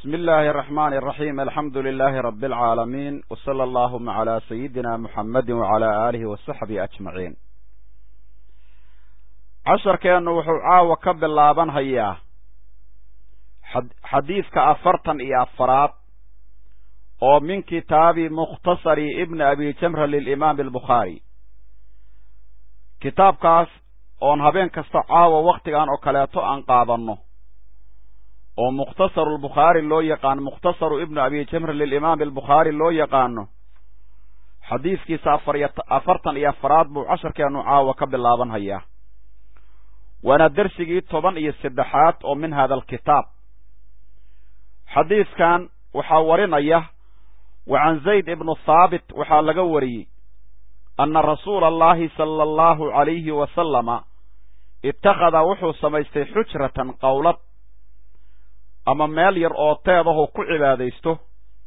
بسم الله الرحمن الرحيم الحمد لله رب العالمين وصلى اللهم على سيدنا محمد وعلى آله وصحبه أجمعين casharkeennu wuxuu caawa ka bilaaban hayaa xadiidka afartan iyo afaraad oo min kitaabi mukhtasari ibni abi jamra lilimaami albukhaari kitaabkaas oon habeen kasta caawa wakhtigan oo kaleeto aan qaadanno oo mukhtasaru lbukhaari loo yaqaano mukhtasaru ibnu abi jamra lilimaami albukhaari loo yaqaano xadiidkiisa afariyo afartan iyo afaraad buu casharkeennu caawa ka bilaaban hayaa waana dersigii toban iyo saddexaad oo min hada alkitaab xadiidkan waxaa warinaya wa can zayd ibnu thaabit waxaa laga wariyey anna rasuula allahi sala allahu calayhi wasalama ittakhada wuxuu samaystay xujratan qowlad ama meel yar oo teedahu ku cibaadaysto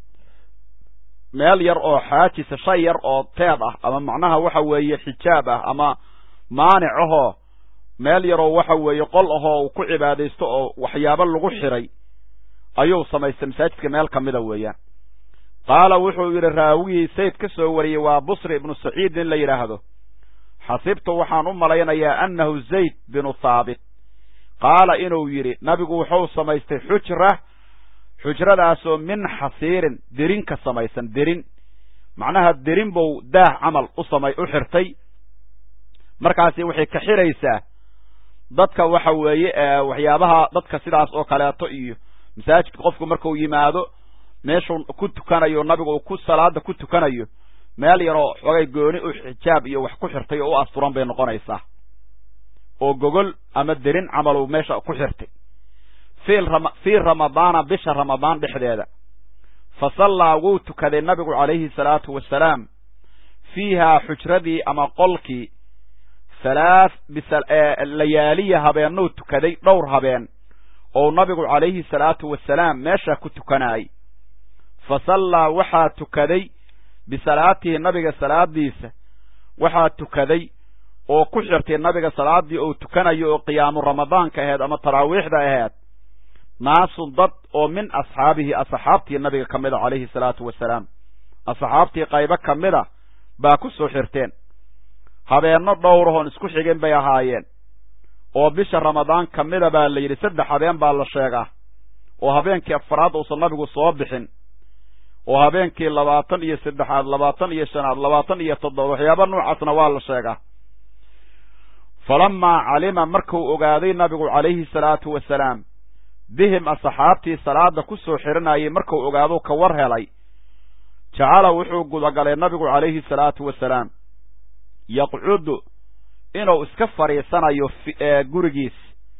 meel yar oo xaajisa shay yar oo teed ah ama macnaha waxa weeye xijaab ah ama maanic ahoo meel yaroo waxa weeye qol ahoo uu ku cibaadaysto oo waxyaabo lagu xiray ayuu samaystay masaajidka meel ka mida weeyaan qaala wuxuu yidhi raawigii sayd ka soo wariyey waa busri ibnu saciid in la yidhaahdo xasibtu waxaan u malaynayaa annahu zayd binu thaabit qaala inuu yidhi nabigu wuxuu samaystay xujra xujradaasoo min xasiirin derin ka samaysan derin macnaha derin buu daah camal u samay u xirtay markaasi waxay ka xiraysaa dadka waxa weeye waxyaabaha dadka sidaas oo kaleeto iyo masaajidka qofku markuu yimaado meeshuu ku tukanayo nabigu uu ku salaada ku tukanayo meel yaroo xogay gooni u xijaab iyo wax ku xirtay oo u asturan bay noqonaysaa oo gogol ama derin camaluu meesha ku xirtay fii ramadaana bisha ramadaan dhexdeeda fa sallaa wuu tukaday nabigu calayhi salaatu wasalaam fiihaa xujradii ama qolkii halaath layaaliya habeennou tukaday dhowr habeen ou nabigu calayhi salaatu wasalaam meesha ku tukanaayey fa sallaa waxaa tukaday bisalaatihi nabiga salaadiisa waxaa tukaday oo ku xirtay nabiga salaaddii ou tukanayo oo qiyaamu ramadaanka aheed ama taraawiixda aheed naasun dad oo min asxaabihi asxaabtii nabiga ka mida calayhi salaatu wasalaam asxaabtii qaybo ka mida baa ku soo xirteen habeenno dhowrahoon isku xigin bay ahaayeen oo bisha ramadaan ka mida baa la yidhi saddex habeen baa la sheegaa oo habeenkii afaraad uusan nabigu soo bixin oo habeenkii labaatan iyo saddexaad labaatan iyo shanaad labaatan iyo toddoba waxyaaba noocaasna waa la sheegaa falamaa calima markuu ogaaday nabigu calayhi salaatu wasalaam bihim asxaabtii salaada ku soo xiranayay markuu ogaado ka war helay jacala wuxuu gudagalay nabigu calayhi salaatu wasalaam yaqcudu inuu iska fadhiisanayo gurigiis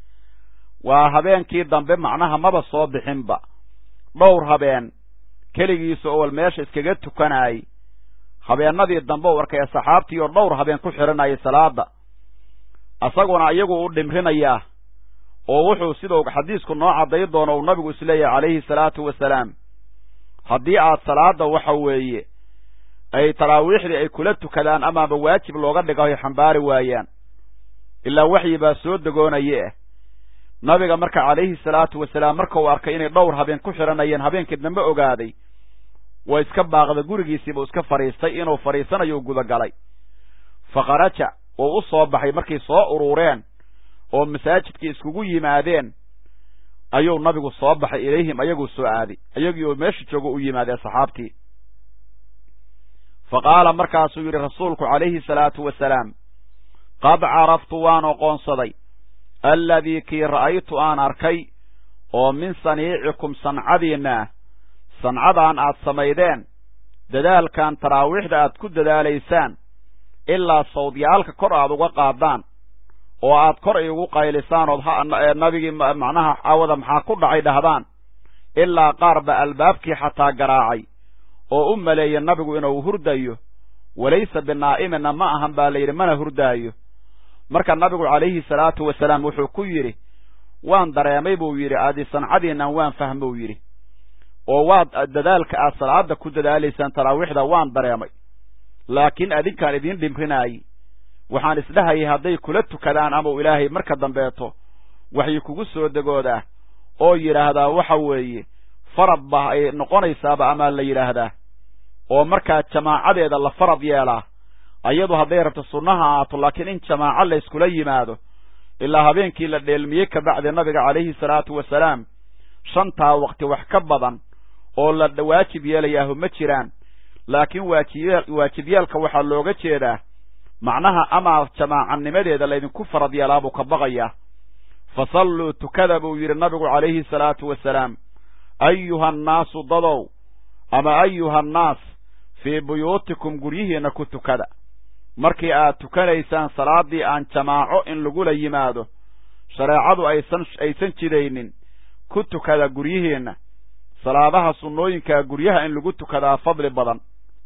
waa habeenkii dambe macnaha maba soo bixinba dhowr habeen keligiisa owal meesha iskaga tukanaayey habeennadii dambe u arkay saxaabtii oo dhowr habeen ku xidhanayay salaada isaguna iyagu u dhimrinayaa oo wuxuu sidau xadiisku noo cadday doono uu nabigu isleeyahay calayhi salaatu wasalaam haddii aad salaada waxa weeye ay taraawiixdii ay kula tukadaan amaaba waajib looga dhigayo xambaari waayaan ilaa waxyi baa soo degoonaye ah nabiga marka calayhi salaatu wasalaam marka uu arkay inay dhowr habeen ku xidhanayeen habeenkii dambe ogaaday waa iska baaqda gurigiisiibuu iska fadhiistay inuu fadhiisanayo gudagalay fa kharaja uu u soo baxay markay soo uruureen oo masaajidkii iskugu yimaadeen ayuu nabigu soo baxay ilayhim ayaguu soo aaday ayagii oo meesha joogo u yimaaday asxaabtii fa qaala markaasuu yidhi rasuulku calayhi salaatu wasalaam qad caraftu waan oqoonsaday alladii kii ra'aytu aan arkay oo min saniicikum sancadiinna ah sancadaan aad samaydeen dadaalkan taraawiixda aad ku dadaalaysaan ilaa sawdyaalka kor aad uga qaadaan oo aad kor iugu qaylisaan ood nabigii macnaha caawada maxaa ku dhacay dhahdaan ilaa qaar ba albaabkii xataa garaacay oo u maleeya nabigu inuu hurdayo walaysa binaa'imina ma ahan baa la yidhi mana hurdaayo marka nabigu calayhi salaatu wasalaam wuxuu ku yidhi waan dareemay buu yidhi adi sancadiinnan waan fahmou yidhi oo waad dadaalka aad salaada ku dadaalaysaan taraawiixda waan dareemay laakiin adinkaan idiin dhimrinaayey waxaan isdhahayay hadday kula tukadaan ama u ilaahay marka dambeeto waxay kugu soo degoodaa oo yidhaahdaa waxa weeye farad ba ay noqonaysaaba amaa la yidhaahdaa oo markaa jamaacadeeda la farad yeelaa ayadu hadday rabto sunnaha ahaato laakiin in jamaaco la yskula yimaado ilaa habeenkii la dheelmiyey kabacdi nabiga calayhi salaatu wasalaam shantaa waqti wax ka badan oo la waajib yeelayaahu ma jiraan laakiin waajib waajibyeelka waxaa looga jeedaa macnaha amaa jamaacanimadeeda laydinku farad yeelaa buu ka baqayaa fa salluu tukada buu yidhi nabigu calayhi salaatu wasalaam ayuha annaasu dadow ama ayuha annaas fii buyuutikum guryihiinna ku tukada markii aad tukanaysaan salaaddii aan jamaaco in lagula yimaado shareecadu aysan aysan jidaynin ku tukada guryihiinna salaadaha sunnooyinkaa guryaha in lagu tukadaa fadli badan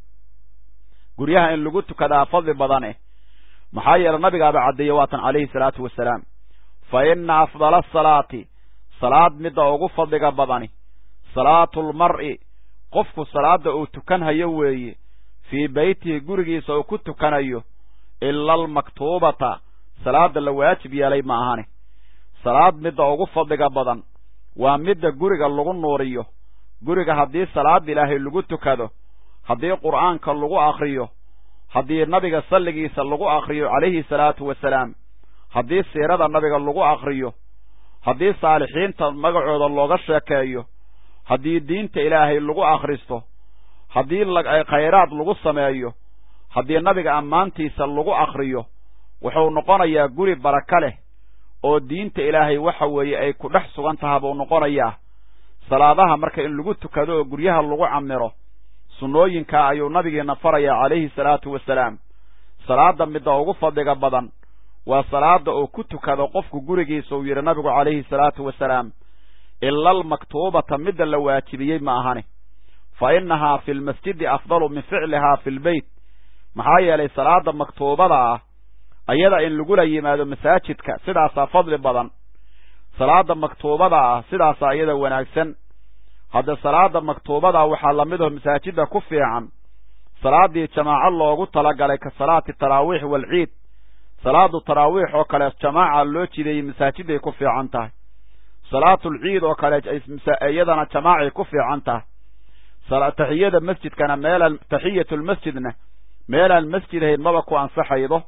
guryaha in lagu tukadaa fadli badane maxaa yeele nabigaaba caddeeye waatan calayhi salaatu wasalaam fa inna afdala asalaati salaad midda ugu fadliga badani salaatulmar'i qofku salaadda uu tukanhayo weeye fii beytihi gurigiisa uu ku tukanayo ila almaktuubata salaadda la waajib yeelay ma ahane salaad midda ugu fadliga badan waa midda guriga lagu nuuriyo guriga haddii salaada ilaahay lagu tukado haddii qur'aanka lagu akhriyo haddii nabiga salligiisa lagu akhriyo calayhi salaatu wasalaam haddii siirada nabiga lagu akhriyo haddii saalixiinta magacooda looga sheekeeyo haddii diinta ilaahay lagu akhristo haddii khayraad lagu sameeyo haddii nabiga ammaantiisa lagu akhriyo wuxuu noqonayaa guri baraka leh oo diinta ilaahay waxa weeye ay ku dhex sugan taha buu noqonayaa salaadaha marka in lagu tukado oo guryaha lagu camiro sunnooyinkaa ayuu nabigeena farayaa calayhi salaatu wasalaam salaadda midda ugu fadliga badan waa salaada uu ku tukado qofku gurigiisa uu yidhi nabigu calayhi salaatu wasalaam ila almaktuubata midda la waajibiyey ma ahani fa innahaa fi lmasjidi afdalu min ficlihaa fi lbeyt maxaa yeelay salaada maktuubada ah ayada in lagula yimaado masaajidka sidaasaa fadli badan salaada maktuubada ah sidaasaa iyada wanaagsan hadda salaada maktuubada waxaa lamid aho masaajidda ku fiican salaadii jamaaco loogu talagalay ka salaati taraawiix waalciid salaadu taraawiix oo kale jamaaca loo jideeyey masaajiday ku fiican tahay salaatulciid oo kale iyadana jamaacay ku fiican tahay taxiyada masjidkana meelaan taxiyatulmasjidna meelaan masjid ahayn maba ku ansaxaydo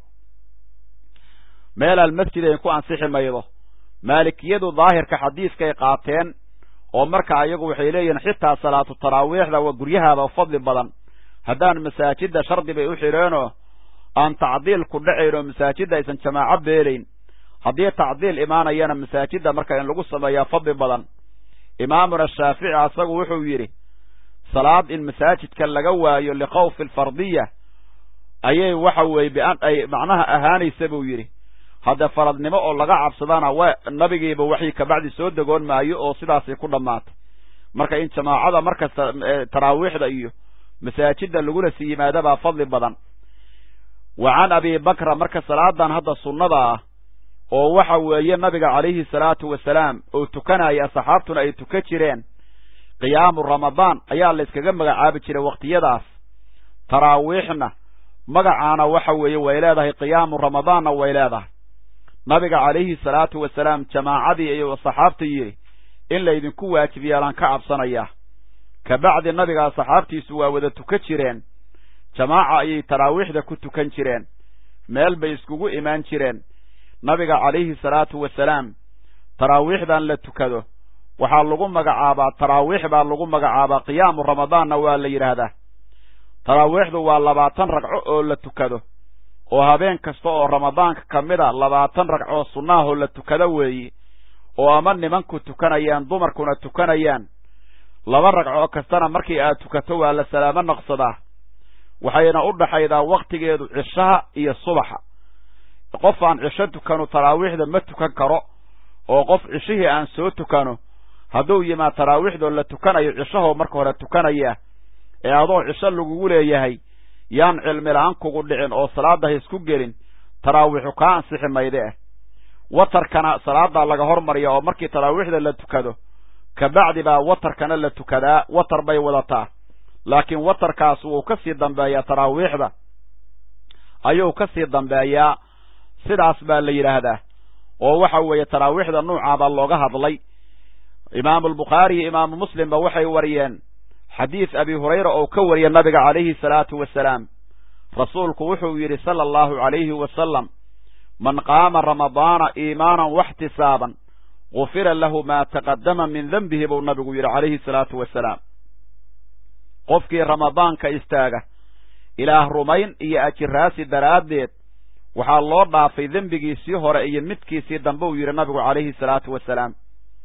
meelaan masjid ahayn ku ansixi maydo maalikiyadu daahirka xadiiskay qaateen oo marka ayagu waxay leeyihiin xitaa salaatu taraawiixda waa guryahaaba fadli badan haddaan masaajidda shardi bay u xidheenoo aan tacdiil ku dhacayn oo masaajidda aysan jamaaco beelayn haddii tacdiil imaanayana masaajidda marka in lagu sameeyaa fadli badan imaamuna shaafici asagu wuxuu yidhi salaad in masaajidka laga waayo likhawfi alfardiya ayay waxa weeye bian ay macnaha ahaanaysa buu yidhi hadda faradnimo oo laga cabsadana waa nabigiiba waxii kabacdi soo degoon maayo oo sidaasay ku dhammaatay marka in jamaacada markasta taraawiixda iyo masaajidda lagula sii yimaadabaa fadli badan wa can abi bakra marka salaadan hadda sunnada ah oo waxa weeye nabiga calayhi salaatu wasalaam oo tukanaya asxaabtuna ay tukan jireen qiyaamu ramadaan ayaa la yskaga magacaabi jiray wakhtiyadaas taraawiixna magacaana waxa weeye way leedahay qiyaamu ramadaanna way leedahay nabiga calayhi salaatu wasalaam jamaacadii iyo asxaabta yidhi in laydinku waajib yeelaan ka cabsanayaa kabacdi nabiga asxaabtiisu waa wada tukan jireen jamaaca ayay taraawiixda ku tukan jireen meel bay iskugu imaan jireen nabiga calayhi salaatu wasalaam taraawiixdan la tukado waxaa lagu magacaabaa taraawiix baa lagu magacaabaa qiyaamu ramadaanna waa la yidhaahdaa taraawiixdu waa labaatan ragco oo la tukado oo habeen kasta oo ramadaanka ka mid a labaatan ragcoo sunnaahoo la tukado weeye oo ama nimanku tukanayaan dumarkuna tukanayaan laba ragcoo kastana markii aad tukato waa la salaamo naqsadaa waxayna u dhaxaydaa wakhtigeedu cishaha iyo subaxa qof aan cisho tukanu taraawiixda ma tukan karo oo qof cishihii aan soo tukano hadduu yimaad taraawiixdoo la tukanayo cishahoo marka hore tukanaya ee adoo cisho lagugu leeyahay yaan cilmi la-aan kugu dhicin oo salaada ha isku gelin taraawiixu kaa ansixi mayde ah watarkana salaadaa laga hormariya oo markii taraawiixda la tukado kabacdi baa watarkana la tukadaa watar bay wadataa laakiin watarkaas wuu ka sii dambeeyaa taraawiixda ayuu ka sii dambeeyaa sidaas baa la yidhaahdaa oo waxa weeye taraawiixda nuucaa baa looga hadlay imaamu albukhaari iyo imaamu muslimba waxay wariyeen xadiis abi hurayra oo ka wariya nabiga calayhi salaatu wasalaam rasuulku wuxuu yidhi sala allahu calayhi wasalam man qaama ramadaana iimaanan waxtisaaban gufira lahu maa taqadama min denbihi buu nabigu yidhi calayhi salaatu wasalaam qofkii ramadaanka istaaga ilaah rumayn iyo ajiraasi daraaddeed waxaa loo dhaafay dembigiisii hore iyo midkiisii dambe uu yidhi nabigu calayhi salaatu wasalaam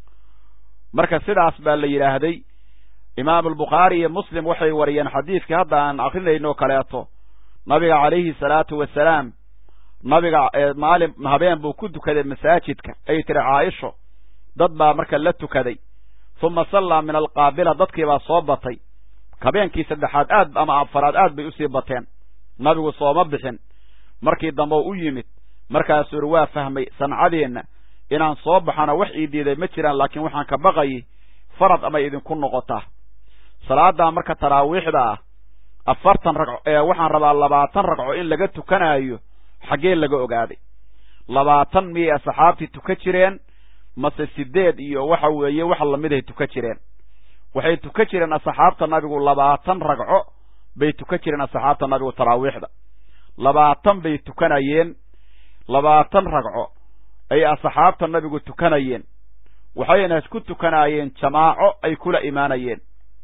marka sidaas baa la yidhaahday imaamu albukhaari iyo muslim waxay wariyeen xadiidkii hadda aan akrinayno kaleeto nabiga calayhi salaatu wasalaam nabiga maalin habeen buu ku tukaday masaajidka ay tiri caaisho dad baa marka la tukaday uma sallaa min alqaabila dadkii baa soo batay habeenkii saddexaad aad ama afaraad aad bay usii bateen nabigu sooma bixin markii dambe u yimid markaasuu yidhi waa fahmay sancadeenna inaan soo baxana wax ii diiday ma jiraan laakiin waxaan ka baqayay farad amay idinku noqotaa salaaddaa marka taraawiixda ah afartan ragco ee waxaan rabaa labaatan ragco in laga tukanaayo xaggee laga ogaaday labaatan miyay asxaabtii tuka jireen mase sideed iyo waxa weeye wax lamiday tuka jireen waxay tuka jireen asxaabta nabigu labaatan ragco bay tuka jireen asxaabta nabigu taraawiixda labaatan bay tukanayeen labaatan ragco ay asxaabta nabigu tukanayeen waxayna ku tukanaayeen jamaaco ay kula imaanayeen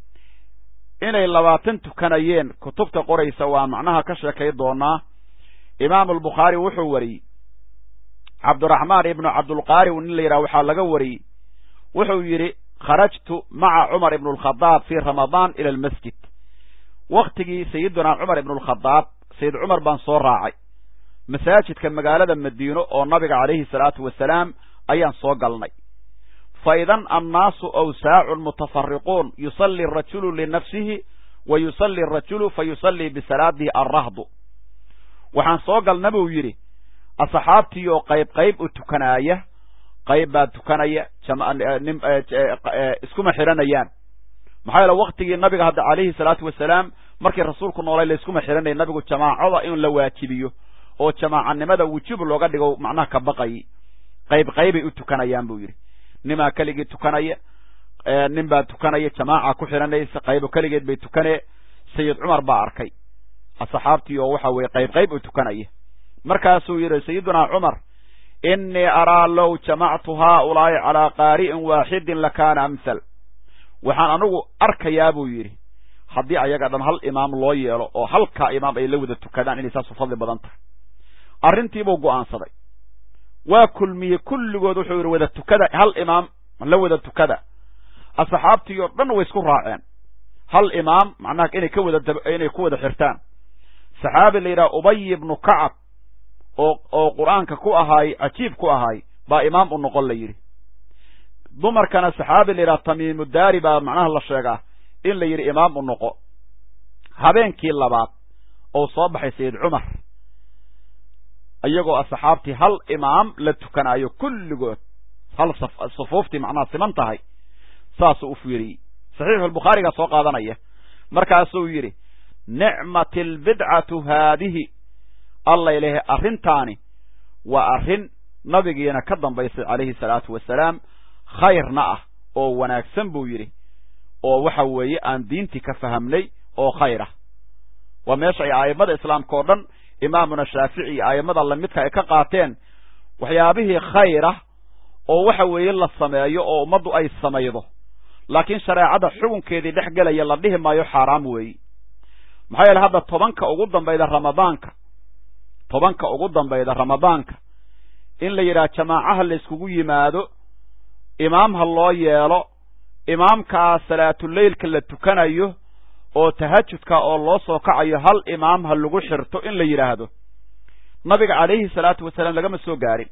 inay labaatan tukanayeen kutubta qoraysa waa macnaha ka sheekay doonaa imaamu albukhaari wuxuu wariyey cabdiraxmaan ibnu cabdulqaari nin la yidhaha waxaa laga wariyey wuxuu yidhi kharajtu maca cumar ibnu alkhadaab fii ramadaan ila almasjid wakhtigii sayidunaa cumar ibnu alkhadaab sayid cumar baan soo raacay masaajidka magaalada madiino oo nabiga calayhi salaatu wasalaam ayaan soo galnay fa idan annaasu awsaacun mutafariquun yusalli arajulu linafsihi wa yusalli arajulu fa yusallii bisalaadihi alrahdu waxaan soo galna buu yidhi asxaabtii oo qayb qayb u tukanaaya qayb baa tukanaya iskuma xiranayaan maxaa yeele waktigii nabiga hadda calayhi salaatu wasalaam markii rasuulku noolay layskuma xiranaya nabigu jamaacada in la waajibiyo oo jamaacanimada wujub looga dhigo macnaha ka baqayi qayb qaybay u tukanayaan buu yidhi nimaa keligii tukanaya nin baa tukanaya jamaaca ku xiranaysa qaybo keligeed bay tukanee sayid cumar baa arkay asxaabtii oo waxa weeye qayb qayb u tukanaya markaasuu yidhi sayidunaa cumar innii araa low jamactu haaulaa'i calaa qaari'in waaxidin lakaana amhal waxaan anigu arkayaa buu yidhi haddii ayaga dhan hal imaam loo yeelo oo halkaa imaam ay la wada tukadaan inay saasu fadli badan tahay arrintiibuu go'aansaday waa kulmiyey kulligood wuxuu yidhi wada tukada hal imaam la wada tukada asxaabtii oo dhan way isku raaceen hal imaam macnaha inay ka wada inay ku wada xirtaan saxaabi la yidhaha ubay ibnu kacab oo oo qur-aanka ku ahaay cajiib ku ahaay baa imaam u noqon la yidhi dumarkana saxaabi la yidhaha tamiimudaari baa macnaha la sheegaa in la yidhi imaam u noqo habeenkii labaad ou soo baxay sayid cumar iyagoo asxaabtii hal imaam la tukanaayo kulligood hal sufuuftii macnaha siman tahay saasuu u fiiriyey saxiixulbukhaarigaa soo qaadanaya markaasuu yidhi nicmat albidcatu haadihi allay lehe arrintaani waa arrin nabigiina ka dambaysay calayhi salaatu wasalaam khayrna ah oo wanaagsan buu yidhi oo waxa weeye aan diintii ka fahamnay oo khayr ah waa meesha ay a'immada islaamka oo dhan imaamuna shaafici iyo a'immada lamidka ay ka qaateen waxyaabihii khayr ah oo waxa weeye la sameeyo oo ummaddu ay samaydo laakiin shareecada xukunkeedii dhex gelaya la dhihi maayo xaaraam weeyi maxaa yeele hadda tobanka ugu dambayda ramadaanka tobanka ugu dambayda ramadaanka in la yidhaha jamaacaha la yskugu yimaado imaam ha loo yeelo imaamkaa salaatuleylka la tukanayo oo tahajudka oo loo soo kacayo hal imaam ha lagu xirto in la yidhaahdo nabiga calayhi salaatu wasalaam lagama soo gaarin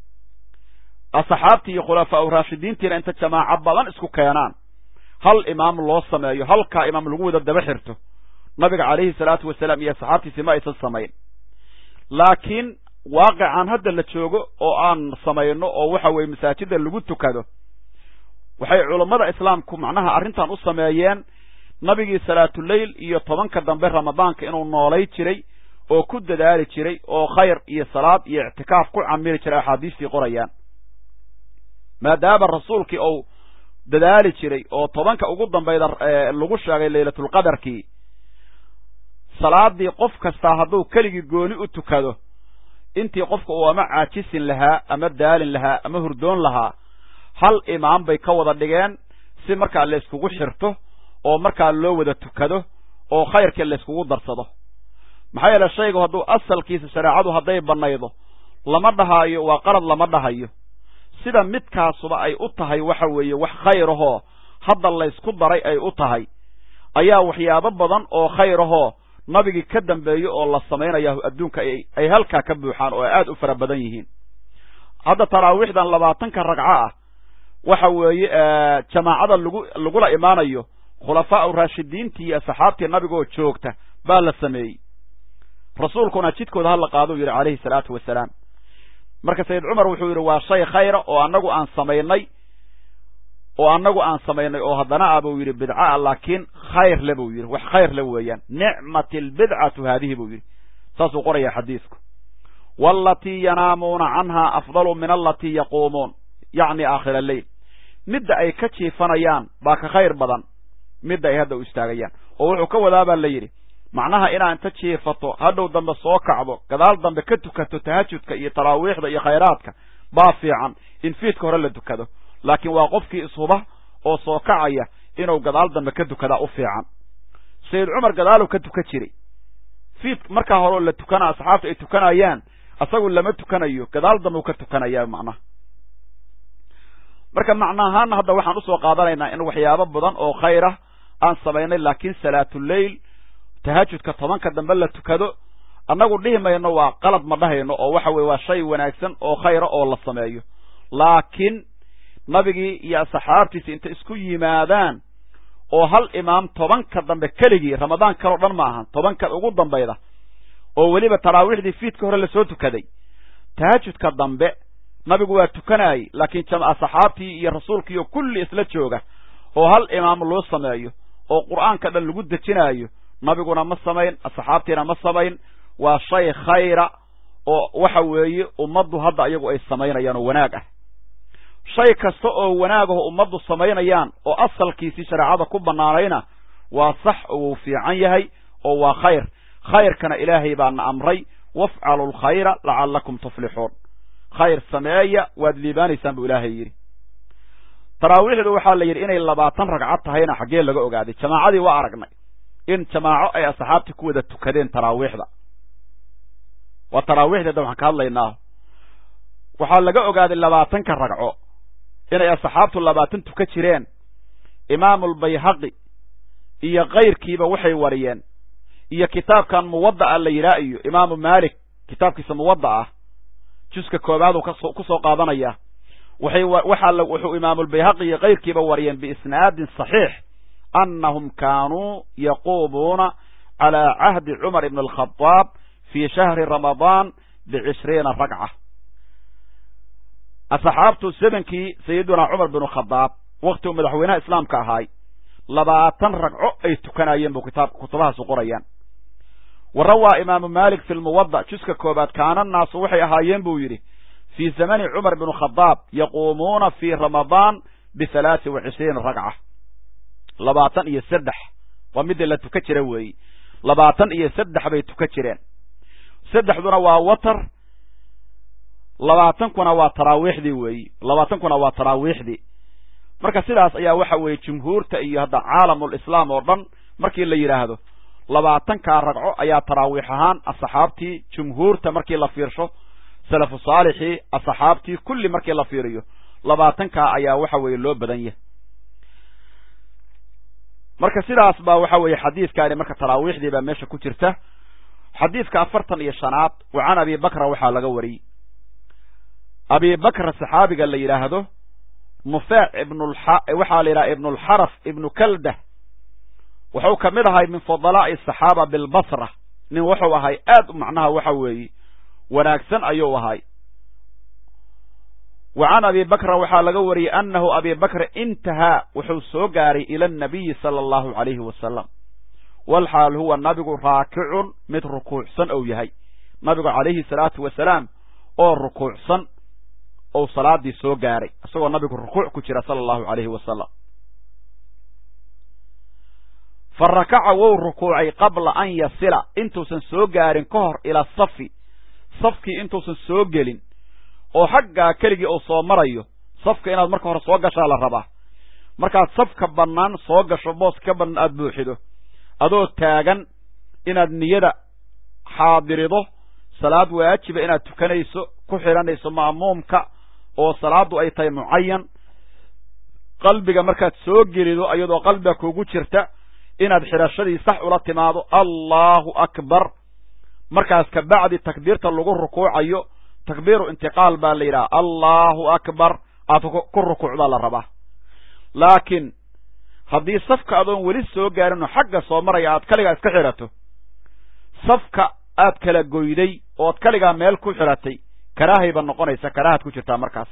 asxaabtii iyo khulafaa u raashidiintiina inta jamaaco badan isku keenaan hal imaam loo sameeyo halkaa imaam lagu wada daba xirto nabiga calayhi salaatu wasalaam iyo asxaabtiisi ma aysan samayn laakiin waaqican hadda la joogo oo aan samayno oo waxa weeye masaajida lagu tukado waxay culammada islaamku macnaha arrintan u sameeyeen nabigii salaatuleyl iyo tobanka dambe ramadaanka inuu noolay jiray oo ku dadaali jiray oo khayr iyo salaad iyo ictikaaf ku camili jiray axaadiistii qorayaan maadaama rasuulkii ou dadaali jiray oo tobanka ugu dambayda lagu sheegay laylatulqadarkii salaadii qof kastaa hadduu keligii gooni u tukado intii qofka uu ama caajisin lahaa ama daalin lahaa ama hurdoon lahaa hal imaam bay ka wada dhigeen si markaa layskugu xirto oo markaa loo wada tukado oo khayrkii layskugu darsado maxaa yeele shaygu hadduu asalkiisa shareecadu hadday bannaydo lama dhahaayo waa qalad lama dhahayo sida midkaasuba ay u tahay waxa weeye wax khayrahoo hadda laysku daray ay u tahay ayaa waxyaabo badan oo khayrahoo nabigii ka dambeeyo oo la samaynaya adduunka ay halkaa ka buuxaan oo ay aad u fara badan yihiin hadda taraawiixdan labaatanka ragco ah waxa weeye jamaacada lagu lagula imaanayo khulafaau raashidiintii iyo saxaabtii nabigaoo joogta baa la sameeyey rasuulkuna jidkooda hala qaaduu yidhi calayhi salaatu wasalaam marka sayid cumar wuxuu yidhi waa shay khayra oo annagu aan samaynay oo annagu aan samaynay oo haddana ah buu yidhi bidca a laakiin khayr le buu yidhi wax khayr le weeyaan nicmat albidcatu haadihi buu yidhi saasuu qoraya xadiidku waalatii yanaamuuna canhaa afdalu min alatii yaquumuun yacni aakhira alleyl midda ay ka jiifanayaan baa ka khayr badan midda ay hadda u istaagayaan oo wuxuu ka wadaa baa la yidhi macnaha inaa inta jiifato hadhow dambe soo kacdo gadaal dambe ka tukato tahajudka iyo taraawiixda iyo khayraadka baa fiican in fiidka hore la tukado laakiin waa qofkii ishuba oo soo kacaya inuu gadaal dambe ka tukadaa u fiican sayid cumar gadaaluu ka tukan jiray fiid markaa horeoo la tukana asxaabta ay tukanayaan asagu lama tukanayo gadaal dambe u ka tukanayaa macnaha marka macna ahaana hadda waxaan usoo qaadanaynaa in waxyaabo badan oo khayrah aan samaynay laakiin salaatuleyl tahajudka tobanka dambe la tukado annagu dhihi mayno waa qalad ma dhahayno oo waxa weye waa shay wanaagsan oo khayra oo la sameeyo laakiin nabigii iyo saxaabtiisi inta isku yimaadaan oo hal imaam tobanka dambe keligii ramadaan kaleo dhan ma ahan tobanka ugu dambayda oo weliba taraawiixdii fiidka hore lasoo tukaday tahajudka dambe nabigu waa tukanaayey laakiin saxaabtii iyo rasuulkiiyo kulli isla jooga oo hal imaam loo sameeyo oo qur'aanka dhan lagu dejinaayo nabiguna ma samayn asxaabtiina ma samayn waa shay khayra oo waxa weeye ummaddu hadda iyagu ay samaynayaan oo wanaag ah shay kasta oo wanaagaho ummaddu samaynayaan oo asalkiisii shareecada ku bannaanayna waa sax oo wuu fiican yahay oo waa khayr khayrkana ilaahay baana amray wafcalu lkhayra lacallakum tuflixuun khayr sameeya waad liibaanaysaan buu ilaahay yidhi taraawiixdu waxaa la yidhi inay labaatan ragcad tahayna xaggee laga ogaaday jamaacadii waa aragnay in jamaaco ay asxaabtii ku wada tukadeen taraawiixda waa taraawiixda hadda waxaan ka hadlaynaa waxaa laga ogaaday labaatanka ragco inay asxaabtu labaatan tuka jireen imaamulbayhaqi iyo kayrkiiba waxay wariyeen iyo kitaabkan muwadda'a la yidhaah iyo imaamu maalik kitaabkiisa muwadda ah juska koobaaduu ku soo qaadanaya waxay waxaa wuxuu imaamulbayhaqi iyo kayrkiiba wariyeen biisnaadin saxiix annahum kaanuu yaquumuuna calaa cahdi cumar ibn alkhadaab fii shahri ramadaan bicishriina ragca asxaabtu zamankii sayidunaa cumar binu khadaab wakti uu madaxweynaha islaamka ahaay labaatan ragco ay tukanayeen buu kitaab kutubahaasu qorayaan wa rawaa imaamu maalik fi lmuwadda juska koobaad kaana naasu waxay ahaayeen buu yidhi fii zamani cumar binu khadaab yaquumuuna fii ramadaan bihalaati wa cishriina ragca labaatan iyo saddex waa midda la tuka jira weeyi labaatan iyo saddex bay tuka jireen saddexduna waa watar labaatankuna waa taraawiixdii weeyi labaatankuna waa taraawiixdii marka sidaas ayaa waxa weeye jumhuurta iyo hadda caalamul islaam oo dhan markii la yidhaahdo labaatankaa ragco ayaa taraawiix ahaan asxaabtii jumhuurta markii la fiirsho salafu saalixii asxaabtii kulli markii la fiiriyo labaatankaa ayaa waxa weeye loo badan yahay marka sidaas baa waxa weeye xadiidkaani marka taraawiixdii baa meesha ku jirta xadiidka afartan iyo shanaad wa can abi bakra waxaa laga wariyey abi bakra saxaabiga la yidhaahdo nufeec ibnwaxaa la yidhaha ibnulxaraf ibnu kaldah wuxuu ka mid ahay min fudalaa'i asaxaaba bilbasra nin wuxuu ahay aad macnaha waxa weeye wanaagsan ayuu ahay wa can abi bakra waxaa laga wariyey annahu abi bakra intahaa wuxuu soo gaaray ila annabiyi sala allahu calayhi wasalam walxaal huwa nabigu raakicun mid rukuucsan ou yahay nabigu calayhi salaatu wasalaam oo rukuucsan ou salaadii soo gaaray isagoo nabigu rukuuc ku jira sala allahu calayhi wasalam fa rakaca wou rukuucay qabla an yasila intuusan soo gaarin ka hor ila safi safkii intuusan soo gelin oo xaggaa keligii uu soo marayo safka inaad marka hore soo gashaa la rabaa markaad safka bannaan soo gasho booska ka bannaan aada buuxido adoo taagan inaad niyada xaadirido salaad waajiba inaad tukanayso ku xidhanayso ma'muumka oo salaaddu ay tahay mucayan qalbiga markaad soo gelido iyadoo qalbiga kugu jirta inaad xidhashadii sax ula timaado allahu akbar markaas kabacdi takbiirta lagu rukuucayo takbiiru intiqaal baa la yidhaha allahu akbar aad ku rukuucdaa la rabaa laakiin haddii safka adoon weli soo gaarinoo xagga soo maraya aad kaligaa iska xidhato safka aad kala goyday ood kaligaa meel ku xidhatay karaahayba noqonaysa karaahaad ku jirtaa markaas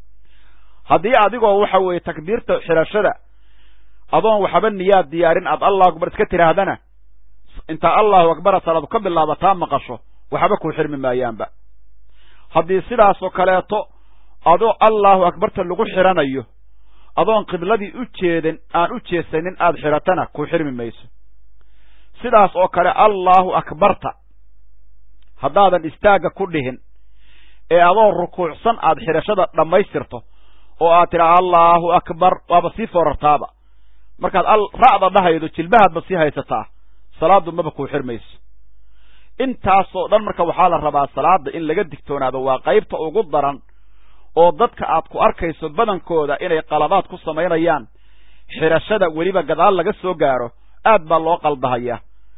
haddii adigoo waxa weeye takbiirta xidhashada adoon waxba niyaad diyaarin aad allahu akbar iska tidhaahdana intaa allahu akbara salaadu ka bilaabataa maqasho waxba kuu xirmi maayaanba haddii sidaasoo kaleeto adoo allahu akbarta lagu xidhanayo adoon qibladii u jeedin aan u jeesanin aad xidhatana kuu xirmi mayso sidaas oo kale allahu akbarta haddaadan istaagga ku dhihin ee adoo rukuucsan aad xidhashada dhammaystirto oo aad tidhaa allahu akbar waaba sii foorartaaba markaad ra'da dhahaydo jilbahaadba sii haysataa salaaddu maba kuu xirmayso intaasoo dhan marka waxaa la rabaa salaada in laga digtoonaado waa qaybta ugu daran oo dadka aad ku arkayso badankooda inay qalabaad ku samaynayaan xidhashada weliba gadaal laga soo gaaro aad baa loo qaldahayaa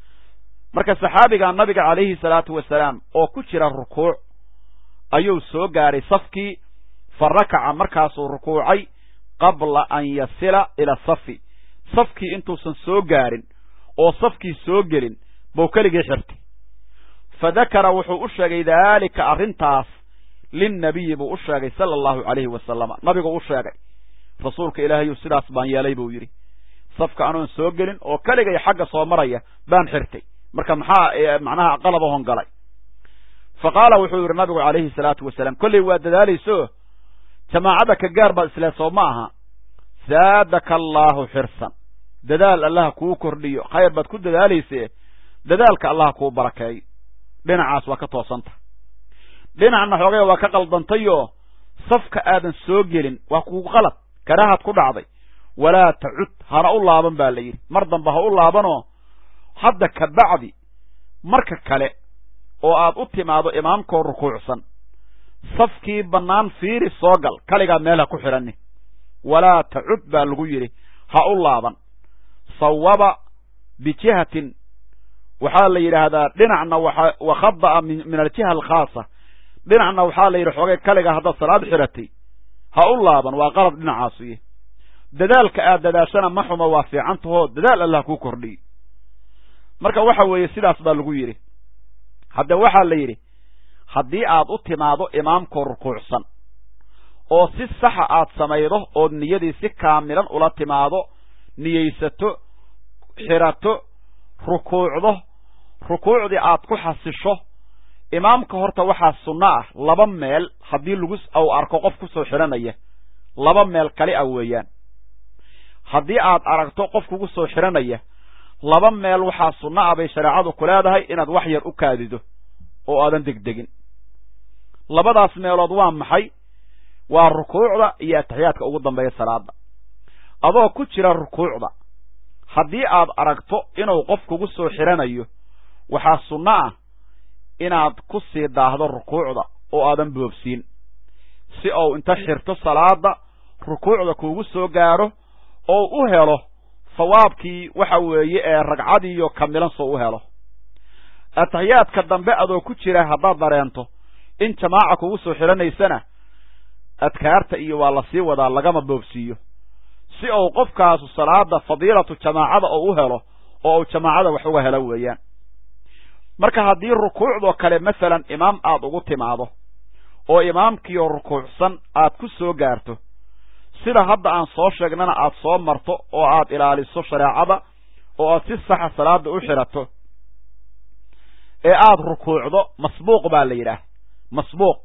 marka saxaabiga nabiga calayhi salaatu wasalaam oo ku jira rukuuc ayuu soo gaaray safkii fa rakaca markaasuu rukuucay qabla an yasila ila safi safkii intuusan soo gaarin oo safkii soo gelin buu keligii xirtay fa dakara wuxuu u sheegay daalika arrintaas linnabiyi buu u sheegay sala allahu calayhi wasalama nabiguu u sheegay rasuulka ilaahayuu sidaas baan yeelay buu yidhi safka anoon soo gelin oo keligay xagga soo maraya baan xirtay marka maxaa macnaha qalabahon galay fa qaala wuxuu yidhi nabigu calayhi salaatu wasalaam kolley waa dadaalayso jamaacada ka gaar baad islee soo ma aha zaadaka allaahu xirsan dadaal allaha kuu kordhiyo khayr baad ku dadaalayse dadaalka allaha kuu barakeeyo dhinacaas waa ka toosanta dhinacna xoogay waa ka qaldantayoo safka aadan soo gelin waa kugu qalad karaahaad ku dhacday walaa tacud hana u laaban baa la yidhi mar damba ha u laabanoo hadda ka bacdi marka kale oo aad u timaado imaamkoo rukuucsan safkii bannaan fiiri soo gal kaligaa meel ha ku xidhanni walaa tacud baa lagu yidhi ha u laaban sawaba bijihatin waxaa la yidhaahdaa dhinacna wa khada'a min aljiha alkhaasa dhinacna waxaa la yidhi xoogay kaligaa haddaad salaad xidhatay ha u laaban waa qalad dhinacaasuye dadaalka aad dadaashana ma xumo waa fiicantahoo dadaal allah kuu kordhiyo marka waxa weeye sidaas baa lagu yidhi hadde waxaa la yidhi haddii aad u timaado imaamkoo rukuucsan oo si saxa aad samaydo ood niyadii si kaamilan ula timaado niyeysato xidhato rukuucdo rukuucdii aad ku xasisho imaamka horta waxaa sunno ah laba meel haddii lagu ou arko qof ku soo xidhanaya laba meel kali ah weeyaan haddii aad aragto qof kugu soo xidhanaya laba meel waxaa sunno ah bay shareecadu ku leedahay inaad wax yar u kaadido oo aadan degdegin labadaas meelood waa maxay waa rukuucda iyo ataxiyaadka ugu dambeeya salaada adoo ku jira rukuucda haddii aad aragto inuu qof kugu soo xidhanayo waxaa sunno ah inaad ku sii daahdo rukuucda oo aadan boobsiin si uu inta xirto salaada rukuucda kuugu soo gaaro oo u helo sawaabkii waxa weeye ee ragcadiiyo kamilan soo u helo ataxiyaadka dambe adoo ku jira haddaad dareento in jamaaca kugu soo xidhanaysana adkaarta iyo waa la sii wadaa lagama boobsiiyo si uu qofkaasu salaada fadiilatu jamaacada oo u helo oo uu jamaacada wax uga helo weeyaan marka haddii rukuucdoo kale masalan imaam aad ugu timaado oo imaamkiioo rukuucsan aad ku soo gaarto sida hadda aan soo sheegnana aad soo marto oo aad ilaaliso shareecada oo aad si saxa salaada u xidhato ee aad rukuucdo masbuuq baa la yidhaah masbuuq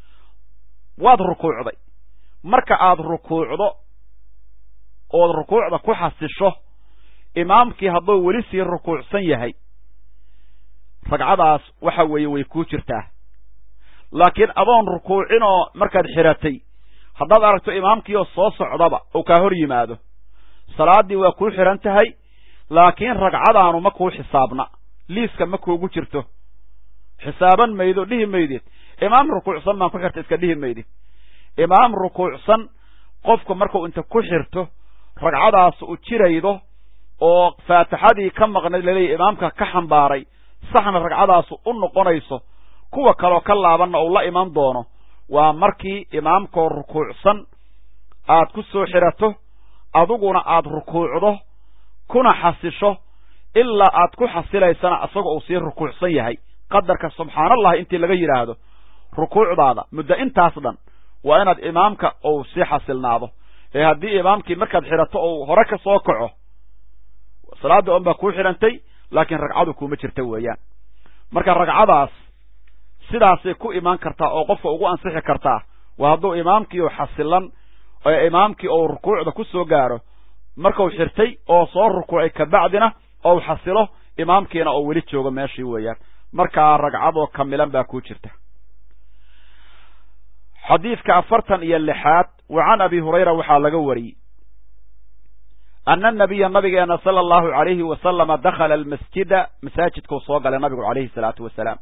waad rukuucday marka aad rukuucdo ood rukuucda ku xasisho imaamkii hadduu weli sii rukuucsan yahay ragcadaas waxa weeye way kuu jirtaa laakiin adoon rukuucin oo markaad xiratay haddaad aragto imaamkii oo soo socdaba uu kaa hor yimaado salaaddii waa kuu xihan tahay laakiin ragcadaanu ma kuu xisaabna liiska ma kuugu jirto xisaaban maydo dhihi maydid imaam rukuucsan baan ku xirta iska dhihi maydid imaam rukuucsan qofku markuu inta ku xirto ragcadaas u jiraydo oo faatixadii ka maqnayd laleeyahy imaamka ka xambaaray saxna ragcadaasu u noqonayso kuwa kaloo ka laabanna uu la iman doono waa markii imaamkoo rukuucsan aad ku soo xirato adiguna aad rukuucdo kuna xasisho ilaa aad ku xasilaysana isagoo uu sii rukuucsan yahay qadarka subxaanallahi intii laga yidhaahdo rukuucdaada muddo intaas dhan waa inaad imaamka uu sii xasilnaado ee haddii imaamkii markaad xidhato ou hore ka soo kaco salaadda on baa kuu xidhantay laakiin ragcadu kuuma jirta weeyaan marka ragcadaas sidaasay ku imaan kartaa oo qofka ugu ansixi kartaa waa hadduu imaamkii u xasilan ee imaamkii ou rukuucda ku soo gaaro markuu xirtay oo soo rukuucay kabacdina ou xasilo imaamkiina oo weli joogo meeshii weeyaan markaa ragcadoo kamilan baa ku jirta xadiidka afartan iyo lixaad wa can abi hurayra waxaa laga wariyey ana anabiya nabigeena sala allahu alayhi wasalama dakhala almasjida masaajidkuu soo galay nabigu calayhi salaatu wasalaam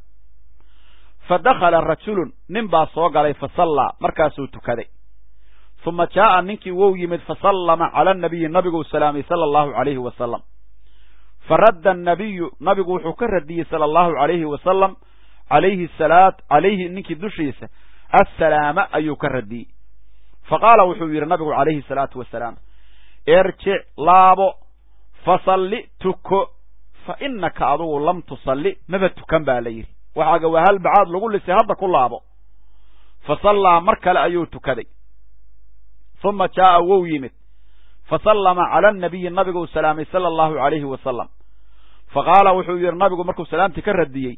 fa dakhala rajulun nin baa soo galay fa sallaa markaasuu tukaday uma jaa'a ninkii wou yimid fasallama cala anabiyi nabiguu salaamay sala allahu alayhi wasalam faradda annabiyu nabigu wuxuu ka radiyey sala allahu alayhi wasalam alayhi salaa calayhi ninkii dushiisa assalaama ayuu ka radiyey fa qaala wuxuu yidhi nabigu calayhi salaatu wasalaam irjic laabo fasalli tuko fa innaka adugu lam tusalli maba tukan baa la yidhi waxaaga waa hal bacaad lagu lisay hadda ku laabo fa sallaa mar kale ayuu tukaday uma jaa'a wou yimid fa sallama cala annabiyi nabiguu salaamay sala allahu alayhi wasalam fa qaala wuxuu yidhi nabigu markuu salaamtii ka radiyey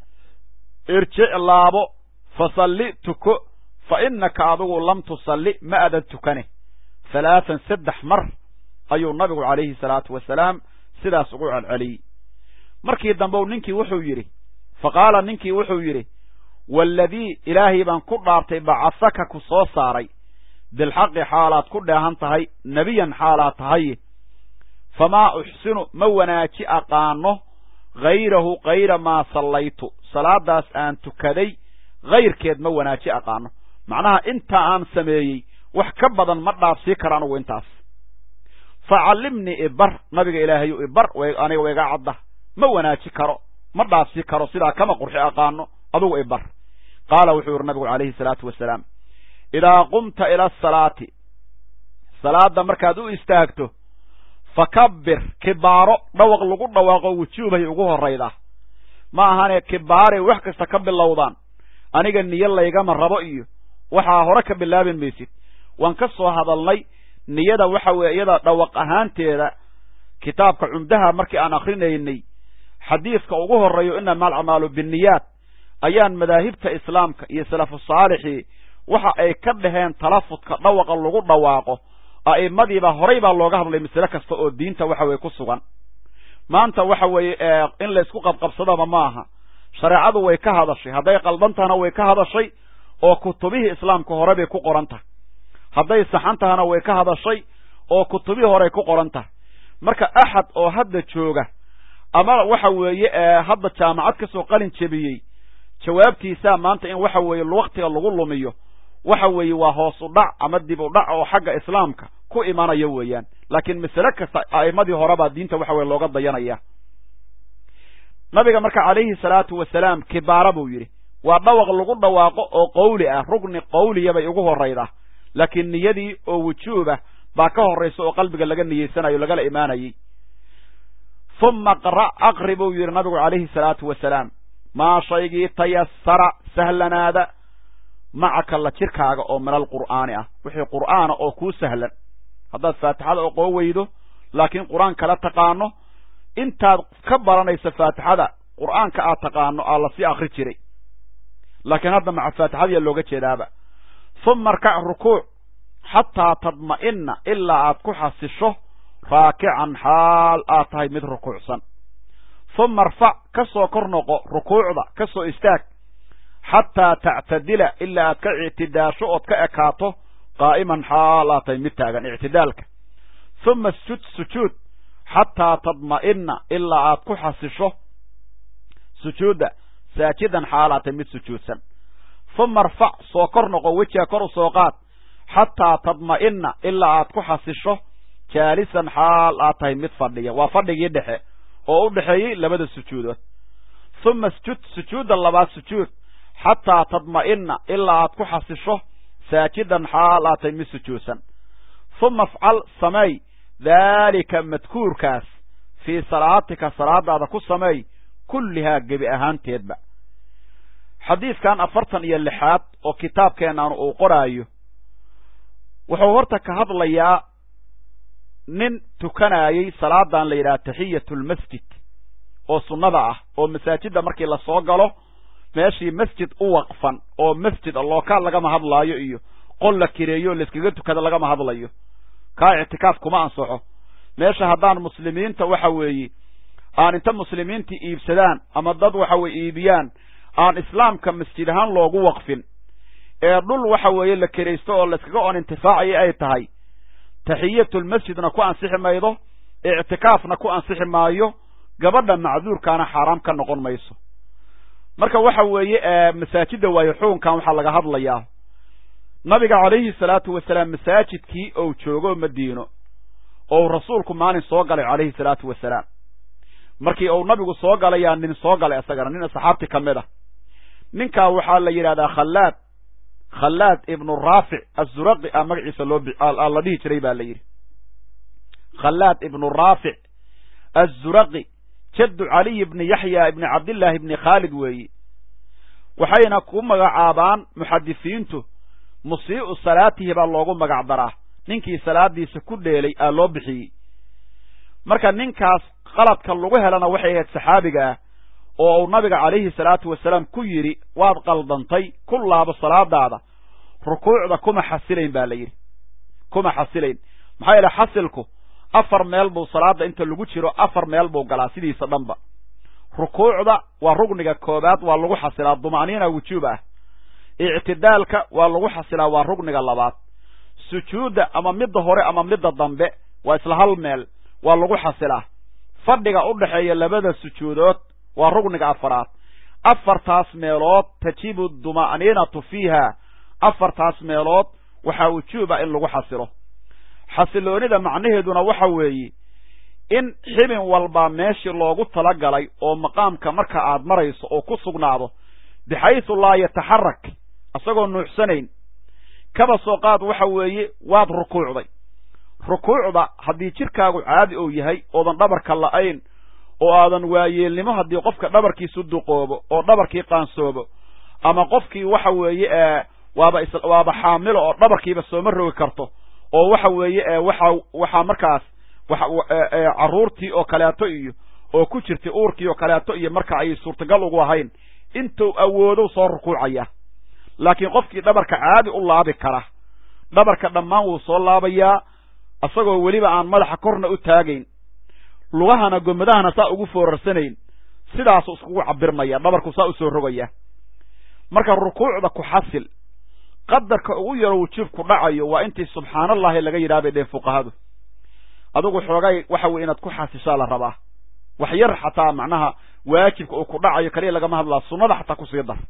irjic laabo fasalli tuko fa innaka adigu lam tusalli ma adan tukane halaatan saddex mar ayuu nabigu calayhi salaatu wasalaam sidaas ugu celceliyey markii dambe ninkii wuxuu yidhi fa qaala ninkii wuxuu yidhi waaladii ilaahay baan ku dhaartay bacasaka ku soo saaray bilxaqi xaalaad ku dheehan tahay nebiyan xaalaad tahay famaa uxsinu ma wanaaji aqaano hayrahu kayra maa sallaytu salaadaas aan tukaday hayrkeed ma wanaaji aqaano macnaha intaa aan sameeyey wax ka badan ma dhaafsii karo anugu intaas fa callimnii ibar nabiga ilaahayu ibar aniga wayga cadda ma wanaaji karo ma dhaafsii karo sidaa kama qurxi aqaano adugu ibar qaala wuxuu yihi nabigu calayhi salaatu wasalaam idaa qumta ila asalaati salaadda markaad u istaagto fakabbir kibaaro dhawaq lagu dhawaaqo wujuubay ugu horrayda ma ahane kibaaray wax kasta ka bilowdaan aniga niyo laygama rabo iyo waxaa hore ka bilaabin maysid waan ka soo hadalnay niyada waxa weeye iyada dhawaq ahaanteeda kitaabka cumdaha markii aan akrinaynay xadiidka ugu horreeyo inama alcamaalu binniyaat ayaan madaahibta islaamka iyo salafu saalixii waxa ay ka dhaheen talafudka dhawaqa lagu dhawaaqo a'immadiiba horay baa looga hadlay masale kasta oo diinta waxa weye ku sugan maanta waxa weeye in laysku qabqabsadaba ma aha shareecadu way ka hadashay hadday qaldan tahana way ka hadashay oo kutubihii islaamka hore bay ku qoran tahay hadday saxan tahana way ka hadashay oo kutubihii horey ku qoran tahay marka axad oo hadda jooga ama waxa weeye hadda jaamacad ka soo qalin jebiyey jawaabtiisaa maanta in waxa weeye waktiga lagu lumiyo waxa weeye waa hoos u dhac ama dib u dhac oo xagga islaamka ku imanayo weeyaan laakiin masale kasta a'immadii horebaa diinta waxa weye looga dayanaya nabiga marka calayhi salaatu wasalaam kibaara buu yidhi waa dhawaq lagu dhawaaqo oo qowli ah rugni qowliya bay ugu horraydaa laakiin niyadii oo wujuubah baa ka horraysa oo qalbiga laga niyeysanayo lagala imaanayey uma qra' aqri buu yidhi nabigu calayhi salaatu wasalaam maa shaygii tayasara sahlanaada macaka la jirkaaga oo min alqur'aani ah wixii qur'aana oo kuu sahlan haddaad faatixada oqoo weydo laakiin qur-aan kala taqaano intaad ka baranayso faatixada qur'aanka aad taqaano aa lasii akri jiray laakiin hadda maca faatixadiya looga jeedaaba uma arkac rukuuc xataa tadma'ina ilaa aad ku xasisho raakican xaal aad tahay mid rukuucsan uma arfac ka soo kor noqo rukuucda ka soo istaag xataa tactadila ilaa aad ka ictidaasho ood ka ekaato qaa'iman xaal aad tahay mid taagan ictidaalka uma sjud sujuud xataa tadma'ina ilaa aad ku xasisho sujuudda saajidan xaal aad tahay mid sujuudsan uma arfac soo kor noqo wejiga kor u soo qaad xataa tadma'ina ilaa aad ku xasisho jaalisan xaal aad tahay mid fadhiya waa fadhigii dhexe oo u dhexeeyey labada sujuudood uma sjud sujuudda labaad sujuud xataa tadma'ina ilaa aad ku xasisho saajidan xaal aad tahay mid sujuudsan uma afcal sameey daalika madkuurkaas fii salaatika salaadaada ku sameey kullihaa gebi ahaanteedba xadiidkan afartan iyo lixaad oo kitaabkeennan uu qoraayo wuxuu horta ka hadlayaa nin tukanaayey salaadan la yidhaha taxiyatu lmasjid oo sunnada ah oo masaajidda markii lasoo galo meeshii masjid u waqfan oo masjid lookaal lagama hadlaayo iyo qol la kireeyo layskaga tukada lagama hadlayo kaa ictikaaf kuma ansaxo meesha haddaan muslimiinta waxa weeye aan inta muslimiinta iibsadaan ama dad waxa weye iibiyaan aan islaamka masjid ahaan loogu waqfin ee dhul waxa weeye la kiraysto oo layskaga oon intifaacaya ay tahay taxiyatulmasjidna ku ansixi maydo ictikaafna ku ansixi maayo gabadha macduurkaana xaaraam ka noqon mayso marka waxa weeye masaajidda waayo xukunkan waxaa laga hadlayaa nabiga calayhi salaatu wasalaam masaajidkii ou joogo madiino ou rasuulku maalin soo galay calayhi salaatu wasalaam markii uu nabigu soo galayaa nin soo galay isagana nin saxaabti ka mid a ninkaa waxaa la yidhahdaa khallaad khallaad ibnu raafic azuraqi a magaciisa loo la dhihi jiray ba la yidhi khallaad ibnu raafic azuraqi jaddu caliy ibni yaxya ibni cabdillaahi ibni khaalid weeyi waxayna ku magacaabaan muxadisiintu musii'u salaatihi baa loogu magac daraa ninkii salaadiisa ku dheelay aa loo bixiyey marka ninkaas qaladka lagu helana waxay ahayd saxaabiga ah oo uu nabiga calayhi salaatu wasalaam ku yidhi waad qaldantay ku laabo salaadaada rukuucda kuma xasilayn ba la yidhi kuma xasilayn maxaa yeele xasilku afar meel buu salaada inta lagu jiro afar meel buu galaa sidiisa dhanba rukuucda waa rugniga koobaad waa lagu xasilaa duma'niina wujuub ah ictidaalka waa lagu xasilaa waa rugniga labaad sujuudda ama midda hore ama midda dambe waa isla hal meel waa lagu xasilaa fadhiga u dhexeeya labada sujuudood waa rugniga afaraad afartaas meelood tajibu duma'niinatu fiiha afartaas meelood waxaa wujuuba in lagu xasilo xasiloonida macnaheeduna waxa weeye in xibin walba meeshii loogu talagalay oo maqaamka marka aad marayso oo ku sugnaado bixaysu laa yataxarak isagoo nuuxsanayn kaba soo qaad waxa weeye waad rukuucday rukuucda haddii jidhkaagu caadi ou yahay oodan dhabarka la'ayn oo aadan waayeelnimo haddii qofka dhabarkiisu duqoobo oo dhabarkii qaansoobo ama qofkii waxa weeye waaba waaba xaamilo oo dhabarkiiba sooma rogi karto oo waxa weeye waxa waxaa markaas carruurtii oo kaleeto iyo oo ku jirtay uurkii oo kaleeto iyo marka ay suurtagal ugu ahayn intuu awoodow soo rukuucaya laakiin qofkii dhabarka caadi u laabi kara dhabarka dhammaan wuu soo laabayaa isagoo weliba aan madaxa korna u taagayn lugahana gomadahana saa ugu foorarsanayn sidaasuu iskugu cabirmaya dhabarku saa usoo rogaya marka rukuucda ku xasil qadarka ugu yaro wujuubku dhacayo waa intii subxaanallahi laga yidhaha bay dheen fuqahadu adigu xoogay waxa weye inaad ku xasishaa la rabaa wax yar xataa macnaha waajibka uu ku dhacayo kaliya lagama hadlaa sunnada xataa kusii dar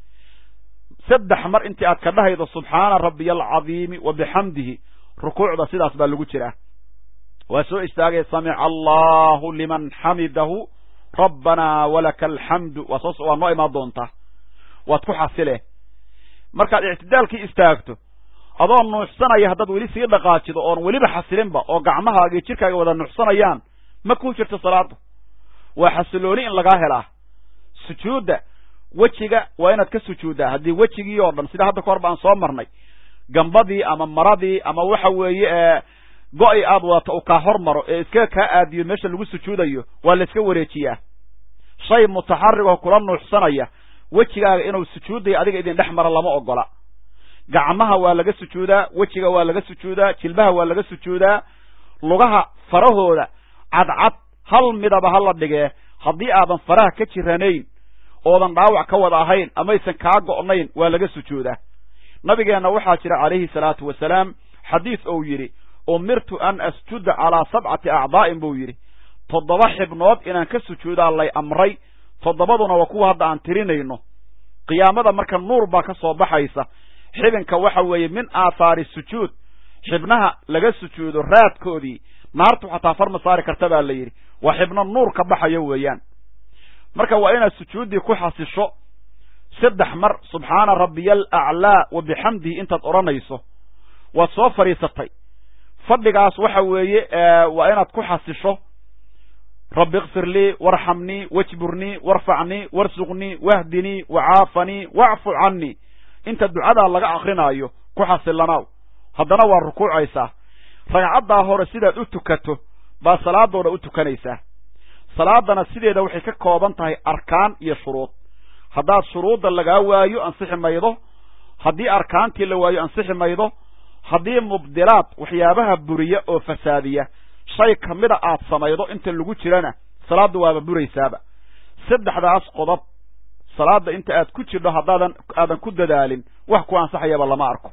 saddex mar intii aad ka dhahaydo subxaana rabbiya alcadiimi wa bixamdihi rukuucda sidaas baa lagu jiraa waa soo istaagay samica allahu liman xamidahu rabbanaa walaka alxamdu waa soo waa noo imaan doontaa waad ku xasile markaad ictidaalkii istaagto adoo nuuxsanaya haddaad weli sii dhaqaajido oon weliba xasilinba oo gacmahaaga iyo jidhkaaga wada nuuxsanayaan ma ku jirto salaada waa xasilooni in lagaa helaa sujuudda wejiga waa inaad ka sujuuddaa haddii wejigii oo dhan sida hadda ka hor ba aan soo marnay gambadii ama maradii ama waxa weeye go-i aad wadato uu kaa hor maro ee iskaga kaa aadiyo meesha lagu sujuudayo waa la iska wareejiyaa shay mutaxarigoo kula nuuxsanaya wejigaaga inuu sujuudayo adiga idin dhex mara lama ogola gacmaha waa laga sujuudaa wejiga waa laga sujuudaa jilbaha waa laga sujuudaa lugaha farahooda cadcad hal midaba ha la dhigee haddii aadan faraha ka jiranayn oodan dhaawac ka wada ahayn amaysan kaa go'nayn waa laga sujoodaa nabigeenna waxaa jira calayhi salaatu wasalaam xadiis ou yidhi umirtu an asjuda calaa sabcati acdaa'in buu yidhi toddoba xibnood inaan ka sujuudaa lay amray toddobaduna waa kuwa hadda aan tirinayno qiyaamada marka nuur baa ka soo baxaysa xibinka waxa weeye min aathaari sujuud xibnaha laga sujuudo raadkoodii naartu xataa farma saari karta baa la yidhi waa xibno nuur ka baxayo weeyaan marka waa inaad sujuuddii ku xasisho saddex mar subxaana rabbiya alaclaa wa bixamdihi intaad odhanayso waad soo fadhiisatay fadhigaas waxa weeye waa inaad ku xasisho rabbi ikfir lii warxamnii wajburnii warfacnii warsuqnii wahdinii wacaafanii wacfu cannii inta ducadaa laga akrinaayo ku xasillanaaw haddana waa rukuucaysaa ragcaddaa hore sidaad u tukato baa salaadooda u tukanaysaa salaadana sideeda waxay ka kooban tahay arkaan iyo shuruud haddaad shuruudda lagaa waayo ansixi maydo haddii arkaantii la waayo ansixi maydo haddii mubdilaad waxyaabaha buriya oo fasaadiya shay kamida aad samaydo inta lagu jirana salaadda waaba buraysaaba saddexdaas qodob salaadda inta aad ku jirdho haddaadan aadan ku dadaalin wax ku ansaxayaba lama arko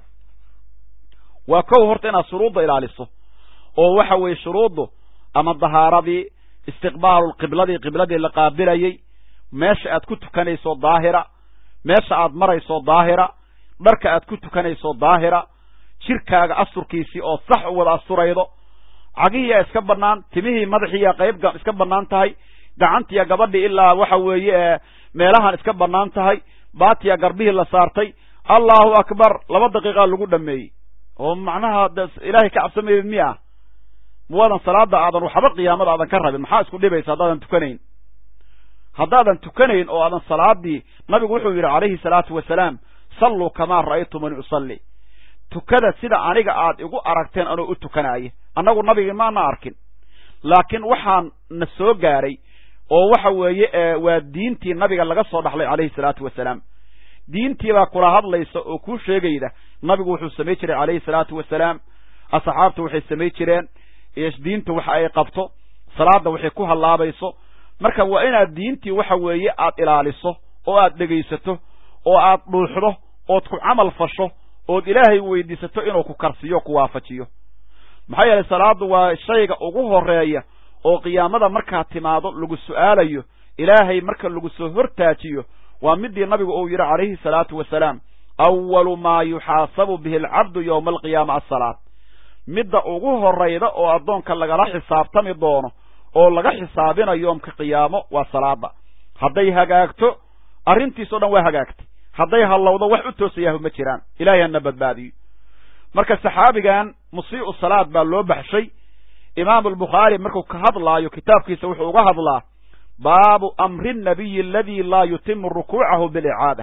waa kow horta inaad shuruudda ilaaliso oo waxa weeye shuruuddu ama dahaaradii istiqbaalu qibladii qibladii la qaabilayey meesha aad ku tukanayso daahira meesha aad marayso daahira dharka aad ku tukanayso daahira jirkaaga asturkiisii oo sax u wada asturaydo cagihiyaa iska bannaan timihii madaxiiya qayb iska bannaan tahay gacantiya gabadhii ilaa waxa weeye meelahan iska bannaan tahay baatiya garbihii la saartay allahu akbar laba daqiiqaa lagu dhameeyey oo macnaha ilaahay ka cabsamayed miya muwaadan salaada aadan waxba qiyaamada aadan ka rabin maxaa isku dhibaysa haddaadan tukanayn haddaadan tukanayn oo aadan salaadii nabigu wuxuu yidhi calayhi salaatu wasalaam salluu kamaa ra'aytumani usalli tukada sida aniga aad igu aragteen anoo u tukanaaya annagu nabigii maana arkin laakiin waxaan na soo gaaray oo waxa weeye waa diintii nabiga laga soo dhaxlay calayhi salaatu wasalaam diintiibaa kula hadlaysa oo kuu sheegayda nabigu wuxuu samay jiray calayhi salaatu wasalaam asxaabtu waxay samay jireen diinta waxa ay qabto salaadda waxay ku hallaabayso marka waa inaad diintii waxa weeye aad ilaaliso oo aad dhegaysato oo aad dhuuxdo ood ku camal fasho ood ilaahay weydiisato inuu ku karsiyo ku waafajiyo maxaa yeelay salaaddu waa shayga ugu horeeya oo qiyaamada markaad timaado lagu su'aalayo ilaahay marka lagu soo hortaajiyo waa midii nabigu uu yidhi calayhi salaatu wasalaam awalu maa yuxaasabu bihi alcabdu yowma alqiyaama assalaad midda ugu horayda oo addoonka lagala xisaabtami doono oo laga xisaabinayo yoomka qiyaamo waa salaada hadday hagaagto arrintiisao dhan waa hagaagtay hadday hallowdo wax u toosayahu ma jiraan ilahay hana badbaadiyo marka saxaabigan musii'u salaad baa loo baxshay imaamu albukhaari markuu ka hadlaayo kitaabkiisa wuxuu uga hadlaa baabu amri nnabiyi aladii laa yutimu rukuucahu bilicaada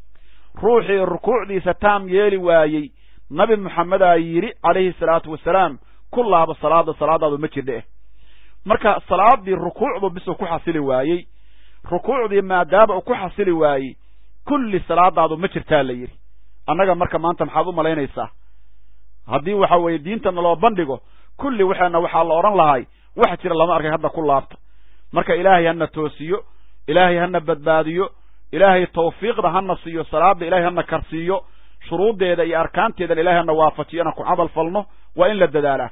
ruuxii rukuucdiisa taam yeeli waayey nabi moxamedaa yidhi calayhi salaatu wasalaam ku laaba salaada salaadaadu ma jirdhe marka salaadii rukuucdu bisuu ku xasili waayey rukuucdii maadaama uu ku xasili waayey kulli salaadaadu ma jirtaa la yidhi annaga marka maanta maxaad u malaynaysaa haddii waxa weeye diinta naloo bandhigo kulli waxaana waxaa la odhan lahay wax jira lama arkay hadda ku laabta marka ilaahay hana toosiyo ilaahay hana badbaadiyo ilaahay tawfiiqda hana siiyo salaada ilahay hana karsiiyo shuruuddeeda iyo arkaanteedana ilahay hana waafajiyo inaan ku camal falno waa in la dadaalaa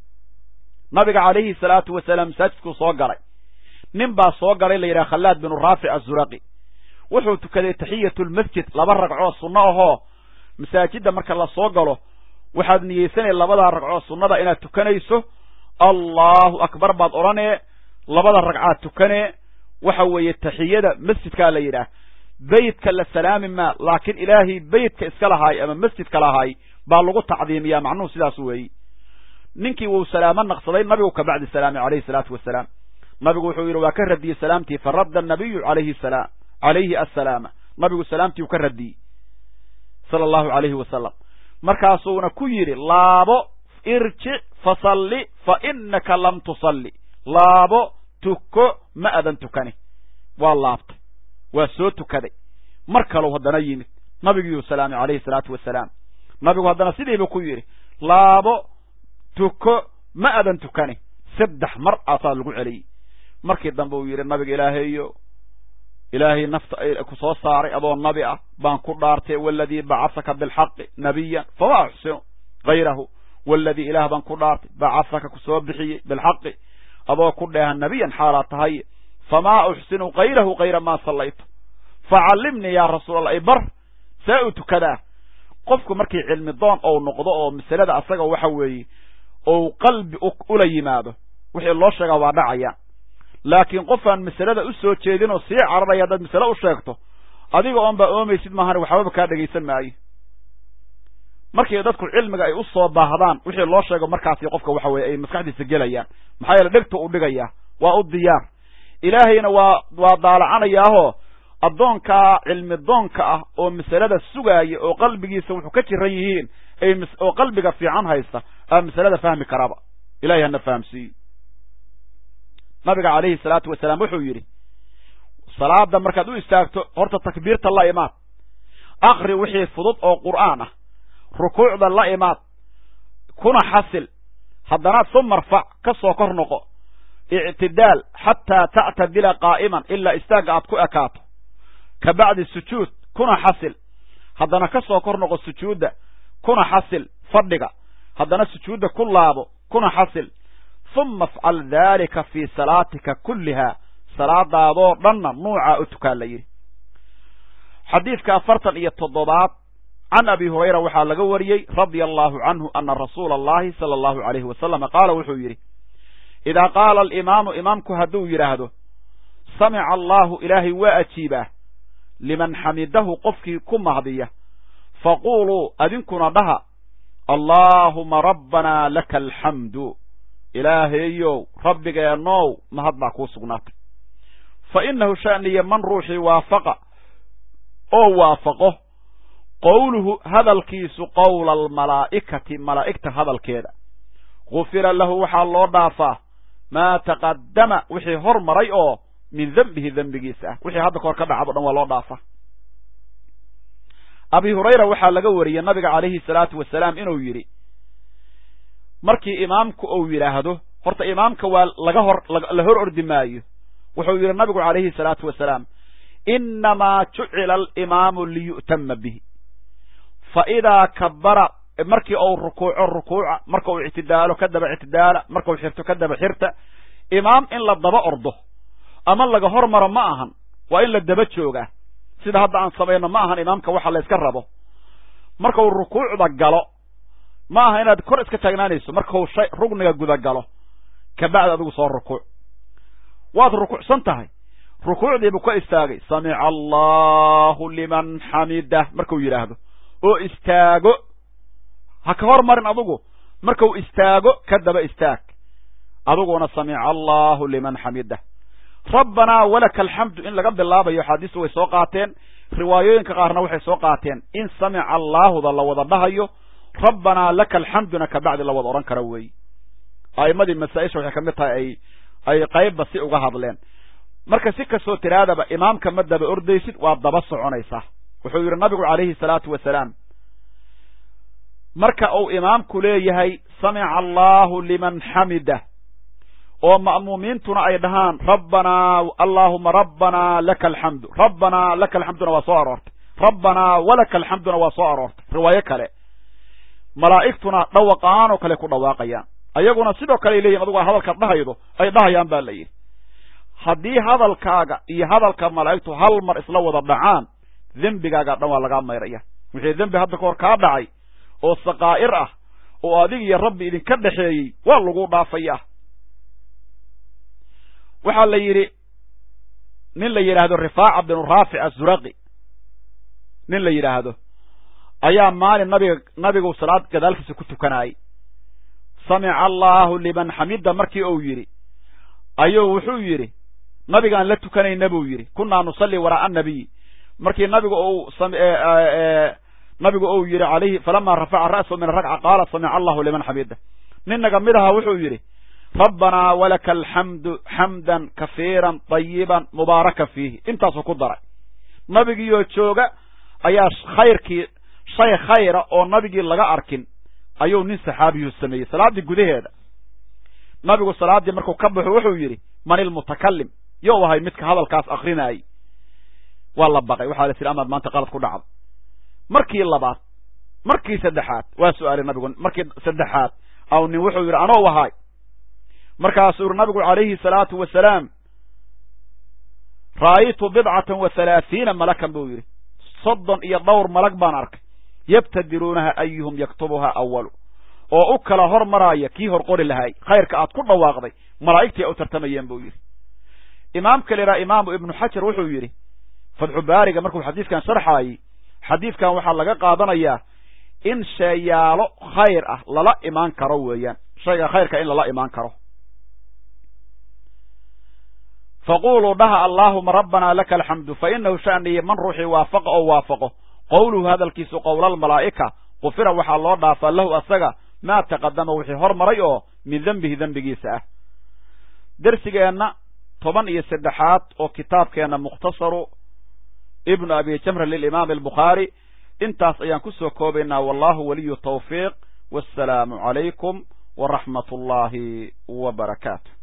nabiga calayhi salaatu wasalaam masaajidkuu soo galay nin baa soo galay la yidhaha khallaad binu raafic azuraqi wuxuu tukaday taxiyatu lmasjid laba ragcoo sunno ahoo masaajidda marka la soo galo waxaad niyeysanay labadaa ragcoo sunnada inaad tukanayso allahu akbar baad odhanee labada ragcaad tukanee waxa weeye taxiyada masjidkaa la yidhaah beytka la salaami maa laakiin ilaahay beytka iska lahaay ama masjidka lahaay baa lagu tacdiimiyaa macnuhu sidaas weeyi ninkii wuu salaamo naqsaday nabigu kabacdi salaamay calayhi salaatu wasalaam nabigu wuxuu yidhi waa ka radiyey salaamtii faradda annabiyu alayhi salaam calayhi assalaama nabigu salaamtii uu ka radiyey sala allahu calayhi wasalam markaasuuna ku yidhi laabo irjic fasalli fa innaka lam tusalli laabo tuko ma adan tukani waa laabtay waa soo tukaday mar kalou haddana yimid nabigiiuu salaamay calayhi salaatu wasalaam nabigu haddana sidiibu ku yidhi laabo tuko ma adan tukani saddex mar aasaa lagu celiyey markii dambe uu yidhi nabiga ilaahayo ilaahay nafta ku soo saaray adoo nabi ah baan ku dhaartay waladii bacasaka bilxaqi nabiyan fama uxsinu hayrahu waladii ilaah baan ku dhaartay bacasaka ku soo bixiyey bilxaqi adoo ku dheeha nabiyan xaalaa tahay famaa uxsinu hayrahu hayra maa sallaytu facallimnii yaa rasuul allah ibar see u tukadaa qofku markii cilmi doon ou noqdo oo masalada asaga waxa weeye ou qalbi ula yimaado wixii loo sheegaa waa dhacaya laakiin qofaan masalada u soo jeedin oo sii cararaya haddaad masale u sheegto adiga oon baa oomaysid maahane waxbaba kaa dhegaysan maayo markii dadku cilmiga ay u soo baahdaan wixii loo sheego markaasi qofka waxa weye ay maskaxdiisa gelayaan maxaa yeele dhegtu u dhigayaa waa u diyaar ilaahayna waa waa daalacanayaahoo addoonkaa cilmi doonka ah oo masalada sugaaya oo qalbigiisa wuxuu ka jiran yihiin oo qalbiga fiican haysta aa masalada fahmi karaba ilahay hana fahamsiiyo nabiga calayhi salaatu wasalaam wuxuu yidhi salaada markaad u istaagto horta takbiirta la imaad akri wixii fudud oo qur'aan ah rukuucda la imaad kuna xasil haddana suma rfac ka soo kor noqo ictidaal xataa ta'tadila qaa'iman ilaa istaagga aad ku ekaato ka bacdi sujuud kuna xasil haddana ka soo kor noqo sujuudda kuna xasil fadhiga haddana sujuudda ku laabo kuna xasil uma afcal daalika fii salaatika kulliha salaadaadoo dhanna nuucaa u tukaa la yidhi xadiidka afartan iyo toddobaad can abi hurayra waxaa laga wariyey radia allahu canhu ana rasuula allahi sala allahu alayhi wasalama qaala wuxuu yidhi idaa qaala alimaamu imaamku hadduu yidhaahdo samica allahu ilaahay waa ajiibaa liman xamidahu qofkii ku mahdiya faquuluu adinkuna dhaha allaahuma rabbanaa laka alxamdu ilaahayow rabbigeenow mahad baa kuu sugnaatay fa innahu sha'niya man ruuxii waafaqa oo waafaqo qowluhu hadalkiisu qowla almalaa'ikati malaa'igta hadalkeeda gufira lahu waxaa loo dhaafaa maa taqaddama wixii hor maray oo min dembihi dembigiisa ah wixii hadda kahor ka dhacab o dhan waa loo dhaafaa abi hurayra waxaa laga wariyey nabiga calayhi salaatu wasalaam inuu yidhi markii imaamku uu yidhaahdo horta imaamka waa laga hor la hor ordi maayo wuxuu yidhi nabigu calayhi salaatu wasalaam innamaa jucila alimaamu liyu'tama bihi fa idaa kabara markii uu rukuuco rukuuca marka uu ictidaalo ka daba ictidaala markau xirto ka daba xirta imaam in la daba ordo ama laga hor maro ma ahan waa in la daba joogaa sida hadda aan samayno ma ahan imaamka waxa la yska rabo markau rukuucda galo ma aha inaad kor iska taagnaanayso markau shay rugniga guda galo kabacdi adigu soo rukuuc waad rukuucsan tahay rukuucdiibuu ka istaagay samica allahu liman xamidah markuu yidhaahdo oo istaago ha ka hor marin adugu markau istaago ka daba istaag aduguna samica allahu liman xamidah rabbanaa walaka alxamdu in laga bilaabayo axaadiistu way soo qaateen riwaayooyinka qaarna waxay soo qaateen in samica allaahuda la wada dhahayo rabbanaa laka alxamduna kabacdi la wada odhan kara weeye a'immadii masaa-isha waxay ka mid tahay ay ay qaybba si uga hadleen marka si kastoo tiraadaba imaamka ma daba ordaysid waa daba soconaysaa wuxuu yidhi nabigu calayhi salaatu wasalaam marka uu imaamku leeyahay samica allaahu liman xamida oo ma'muumiintuna ay dhahaan rabbanaa allaahuma rabbanaa laka alxamdu rabbanaa laka alxamduna waa soo aroortay rabbanaa walaka alxamduna waa soo aroortay riwaayo kale malaa'igtuna dhawaqaan oo kale ku dhawaaqayaan ayaguna sidoo kale ay leeyihin adugu hadalkaad dhahaydo ay dhahayaan baa la yidhi haddii hadalkaaga iyo hadalka malaa'igtu hal mar isla wada dhacaan dembigaaga dhan waa lagaa mayraya wixii dembi hadda kahor kaa dhacay oo sakaa'ir ah oo adig iyo rabbi idinka dhexeeyey waa lagu dhaafayaa waxaa la yidhi nin la yidhaahdo rifaaca binu raafic azuraqi nin la yidhaahdo ayaa maalin nabiga nabigu salaad gadaalkiisa ku tukanaayey samica allaahu liman xamida markii uu yidhi ayuu wuxuu yidhi nabigaan la tukanayna buu yidhi kunaa nusalli waraa'a annabiyi markii nabigu uu nabigu uu yidhi alayhi falamaa rafaca ra'sahu min arakca qaala samica allahu liman xamida nin naga mid aha wuxuu yidhi rabbanaa walaka alxamdu xamdan kafiiran tayiban mubaarakan fiihi intaasuu ku daray nabigiioo jooga ayaa khayrkii shay khayra oo nabigii laga arkin ayuu nin saxaabiyuu sameeyey salaaddii gudaheeda nabigu salaaddii markuu ka baxo wuxuu yidhi man ilmutakalim you ahay midka hadalkaas akrinayay waa la baqay waxaa la tihi amaad maanta qalad ku dhacda markii labaad markii saddexaad waa su-aalay nabigu markii saddexaad aw nin wuxuu yidhi anoo ahaay markaasuu yidhi nabigu calayhi salaatu wasalaam ra'aytu bidcatan wa halaathiina malakan buu yidhi soddon iyo dhowr malag baan arkay yabtadiruunaha ayuhum yaktubuha awalu oo u kala hor maraaya kii hor qori lahaay khayrka aad ku dhawaaqday malaa'igtii a u tartamayeen buu yidhi imaamka liraa imaamu ibnu xajar wuxuu yidhi fatxu baariga markuu xadiidkan sharxaayey xadiidkan waxaa laga qaadanayaa in sheeyaalo khayr ah lala imaan karo weeyaan shayga khayrka in lala imaan karo faquluu dhaha allaahuma rabbanaa laka alxamdu fa inahu sha'niyi man ruuxii waafaqa oo waafaqo qowluhu hadalkiisu qowlaalmalaa'ika qufira waxaa loo dhaafaa lahu asaga maa taqadama wixii hor maray oo min dembihi dembigiisa ah dersigeenna toban iyo saddexaad oo kitaabkeenna mukhtasaru ibnu abi jamra lilimaami albukhaari intaas ayaan ku soo koobaynaa wallahu waliyu tawfiiq wassalaamu calaykum waraxmat ullaahi wa barakaatu